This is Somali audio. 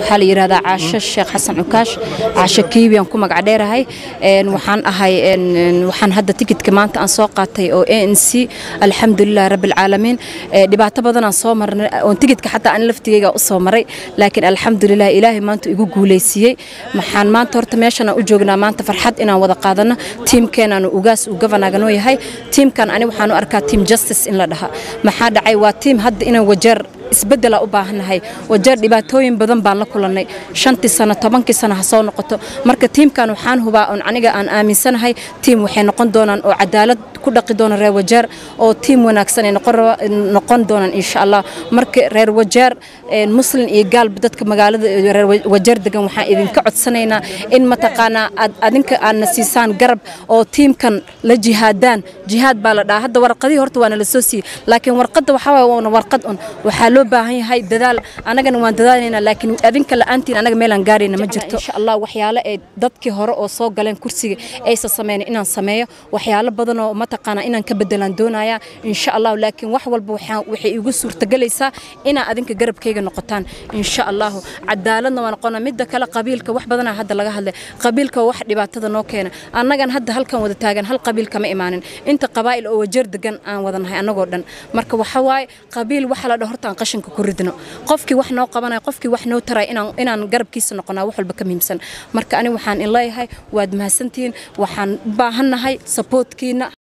waxaa la yidhahdaa caasho sheekh xasan cukaash caasho kiibiyan ku magac dheerahay waxaan ahay waxaan hadda tikidka maanta aan soo qaatay oo a n c alxamdulilah rabbilcaalamiin dhibaato badanaan soo marnay oon tikidka xataa aan laftigeyga u soo maray laakiin alxamdulilah ilaahay maanta igu guuleysiiyey maxaan maanta horta meeshan aan u joognaa maanta farxad inaan wada qaadano tiimkeenaanu ugaas uu gavanaganoo yahay tiimkan ani waxaan u arkaa tiim justice in la dhaha maxaa dhacay waa tiim hadda inaan wajeer isbedela u baahannahay wajeer dhibaatooyin badan baan la kulannay shantii sano tobankii sano ha soo noqoto marka tiimkan waxaan hubaa oon aniga aan aaminsanahay tiim waxay noqon doonaan oo cadaalad ku dhaqi doona reer wajeer oo tiim wanaagsan ay noqon doonaan insha allah marka reer wajeer muslin iyo gaalba dadka magaalada reer wajeer degan waxaan idinka codsanaynaa in mataqaanaa aad adinka aadna siisaan garab oo tiimkan la jihaadaan jihaad baa la dhahaa hadda warqadii horta waana la soo siiyey laakiin warqadda waxaa waaye waana warqad un waxaa loo baahan yahay dadaal anagana waan dadaalaynaa laakiin adinka la'aantiin anaga meelaan gaarayna ma jirto insha allah waxyaalo ee dadkii hore oo soo galeen kursiga aysan sameynin inaan sameeyo waxyaalo badan oo mataqaanaa inaan ka bedelaan doonayaa insha allah laakiin wax walba waxay igu suurtagelaysaa inaa adinka garabkayga noqotaan insha allahu cadaaladna waa noqona midda kale qabiilka wax badanaa hadda laga hadlay qabiilka wax dhibaatada noo keena annagan hadda halkan wada taagan hal qabiil kama imaanin inta qabaa'il oo wajeer degan aan wadanahay annagoo dhan marka waxa waaye qabiil waxa la dhaho horta aan qashinka ku ridno qofkii wax noo qabanaya qofkii wax noo taraya inaan inaan garabkiisa noqonaa wax walba ka muhiimsan marka ani waxaan in leeyahay waad mahadsantihiin waxaan u baahannahay sapoortkiina